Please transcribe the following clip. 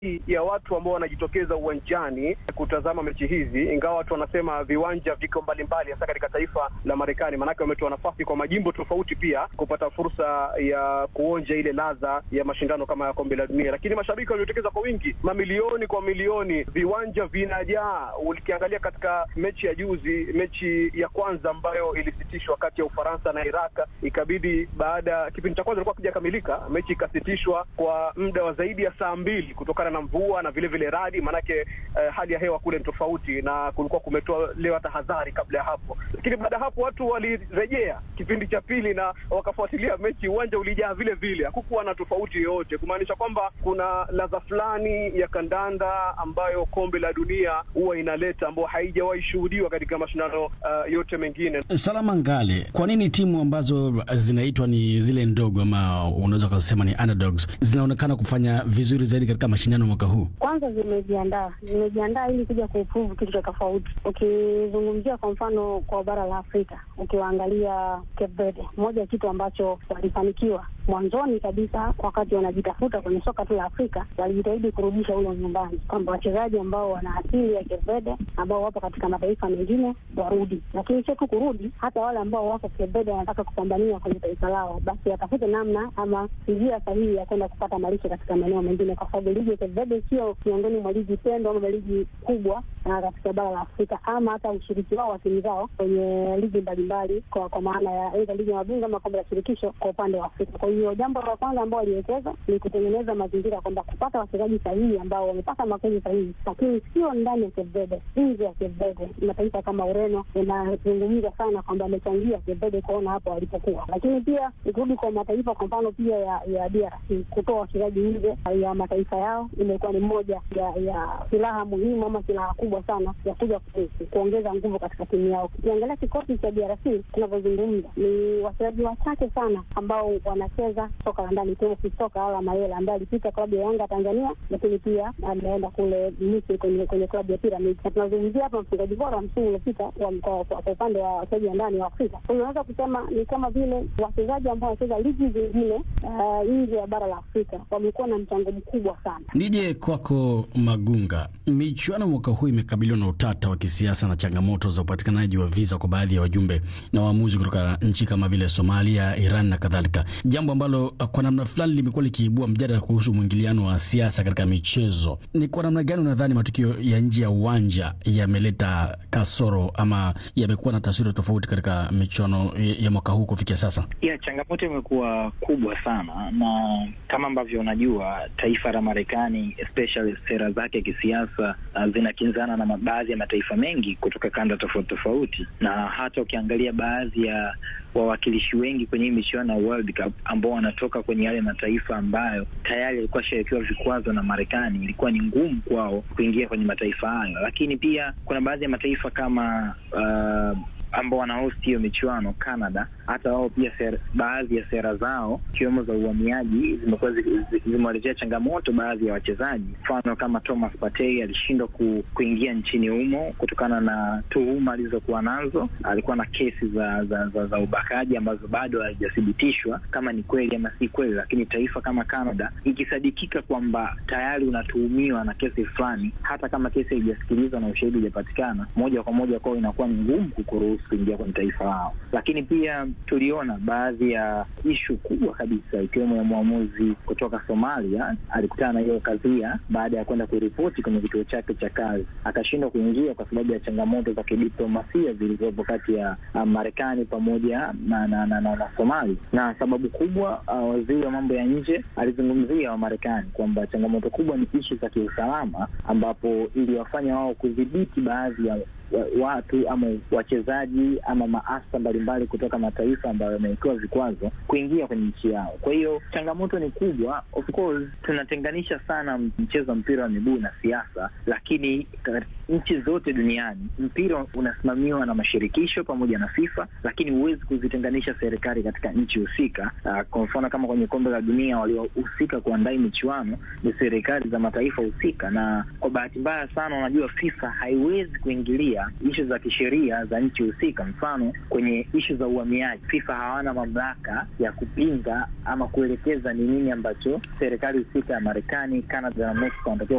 ya watu ambao wanajitokeza uwanjani kutazama mechi hizi, ingawa watu wanasema viwanja viko mbalimbali, hasa katika taifa la Marekani, maanake wametoa nafasi kwa majimbo tofauti pia kupata fursa ya kuonja ile ladha ya mashindano kama ya kombe la dunia. Lakini mashabiki waliotokeza kwa wingi, mamilioni kwa milioni, viwanja vinajaa. Ukiangalia katika mechi ya juzi, mechi ya kwanza ambayo ilisitishwa kati ya Ufaransa na Iraq, ikabidi baada ya kipindi cha kwanza ilikuwa kijakamilika, mechi ikasitishwa kwa muda wa zaidi ya saa mbili kutokana na mvua na vile vile radi, maanake eh, hali ya hewa kule ni tofauti, na kulikuwa kumetolewa tahadhari kabla ya hapo. Lakini baada ya hapo watu walirejea kipindi cha pili na wakafuatilia mechi, uwanja ulijaa vile vile, hakukuwa na tofauti yoyote, kumaanisha kwamba kuna ladha fulani ya kandanda ambayo kombe la dunia huwa inaleta, ambayo haijawahi shuhudiwa katika mashindano uh, yote mengine. Salama Ngale, kwa nini timu ambazo zinaitwa ni zile ndogo ama unaweza kusema ni underdogs zinaonekana kufanya vizuri zaidi katika mashindano mwaka huu? Kwanza zimejiandaa, zimejiandaa ili kuja kuprove kitu cha tofauti. Ukizungumzia kwa mfano kwa bara la Afrika, ukiwaangalia Cape Verde, moja ya kitu ambacho walifanikiwa mwanzoni kabisa, wakati wanajitafuta kwenye soka tu la Afrika, walijitahidi kurudisha ule nyumbani, kwamba wachezaji ambao wana asili ya Cape Verde ambao wapo katika mataifa mengine warudi, lakini sio tu kurudi, hata wale ambao wako Cape Verde wanataka kupambania kwenye taifa lao, basi watafute namna ama njia sahihi ya kwenda kupata malisho katika maeneo mengine, kwa sababu ligi ya Cape Verde sio miongoni mwa ligi pendwa ama ligi kubwa na katika bara la Afrika, ama hata ushiriki wao wa timu zao kwenye ligi mbalimbali, kwa kwa maana ya aidha ligi ya mabingwa ama kombe la shirikisho kwa upande wa Afrika. Kwa hiyo jambo la kwanza ambao waliwekeza ni kutengeneza mazingira kwamba kupata wachezaji sahihi ambao wamepata makozi sahihi, lakini sio ndani ya Cape Verde, nje ya Cape Verde. Mataifa kama Ureno inazungumza sana kwamba amechangia Cape Verde kuona hapo walipokuwa, lakini pia ikirudi kwa mataifa kwa mfano pia ya, ya DRC kutoa wachezaji nje ya mataifa yao imekuwa ni moja ya, ya silaha muhimu ama silaha kubwa sana ya kuja kuongeza nguvu katika timu yao. Ukiangalia kikosi cha DRC tunavyozungumza, ni wachezaji wachache sana ambao wanacheza soka la ndani, ikiwemo Fisoka Ala Mayela ambaye alipita klabu ya Yanga Tanzania, lakini pia ameenda kule Misri kwenye kwenye klabu ya Pyramid, na tunazungumzia hapa mfungaji bora wa msimu uliopita kwa upande wa wachezaji wa ndani wa Afrika. Kwa hiyo unaweza kusema ni kama vile wachezaji ambao wanacheza ligi zingine nje ya bara la Afrika wamekuwa na mchango mkubwa sana. Nije kwako Magunga, michuano mwaka huu imekabiliwa na utata wa kisiasa na changamoto za upatikanaji wa visa kwa baadhi ya wajumbe na waamuzi kutoka nchi kama vile Somalia, Iran na kadhalika, jambo ambalo kwa namna fulani limekuwa likiibua mjadala kuhusu mwingiliano wa siasa katika michezo. Ni kwa namna gani unadhani matukio ya nje ya uwanja yameleta kasoro ama yamekuwa na taswira tofauti katika michuano ya mwaka huu kufikia sasa? Ya, changamoto imekuwa kubwa sana, na kama ambavyo unajua taifa la Marekani especially sera zake kisiasa uh, zinakinzana na baadhi ya mataifa mengi kutoka kanda tofauti tofauti, na hata ukiangalia baadhi ya wawakilishi wengi kwenye hii michuano ya World Cup ambao wanatoka kwenye yale mataifa ambayo tayari yalikuwa shawekewa vikwazo na Marekani, ilikuwa ni ngumu kwao kuingia kwenye mataifa hayo. Lakini pia kuna baadhi ya mataifa kama uh, ambao wanahost hiyo michuano Canada, hata wao pia sera, baadhi ya sera zao ikiwemo za uhamiaji zimekuwa zimewaletea changamoto baadhi ya wachezaji. Mfano kama Thomas Partey alishindwa ku, kuingia nchini humo kutokana na tuhuma alizokuwa nazo. Alikuwa na kesi za za, za, za ubakaji ambazo bado hazijathibitishwa kama ni kweli ama si kweli, lakini taifa kama Canada ikisadikika kwamba tayari unatuhumiwa na kesi fulani, hata kama kesi haijasikilizwa na ushahidi hujapatikana, moja kwa moja kwao inakuwa ni ngumu kukuruhusu kuingia kwenye taifa lao. Lakini pia tuliona baadhi ya ishu kubwa kabisa ikiwemo ya mwamuzi kutoka Somalia alikutana na hiyo kadhia baada ya kwenda kuripoti kwenye kituo chake cha kazi, akashindwa kuingia kwa sababu ya changamoto za kidiplomasia zilizopo kati ya uh, Marekani pamoja na na, na, na, na Somalia. Na sababu kubwa uh, waziri wa mambo ya nje alizungumzia Wamarekani kwamba changamoto kubwa ni ishu za kiusalama, ambapo iliwafanya wao kudhibiti baadhi ya watu ama wachezaji ama maafisa mbalimbali kutoka mataifa ambayo yamewekewa vikwazo kuingia kwenye nchi yao. Kwa hiyo changamoto ni kubwa. Of course tunatenganisha sana mchezo wa mpira wa miguu na siasa, lakini nchi zote duniani mpira unasimamiwa na mashirikisho pamoja na FIFA, lakini huwezi kuzitenganisha serikali katika nchi husika. Uh, kwa mfano kama kwenye kombe la dunia waliohusika kuandaa michuano ni serikali za mataifa husika, na kwa bahati mbaya sana, unajua FIFA haiwezi kuingilia ishu za kisheria za nchi husika. Mfano, kwenye ishu za uhamiaji, FIFA hawana mamlaka ya kupinga ama kuelekeza ni nini ambacho serikali husika ya Marekani, Canada na Mexico wanatakiwa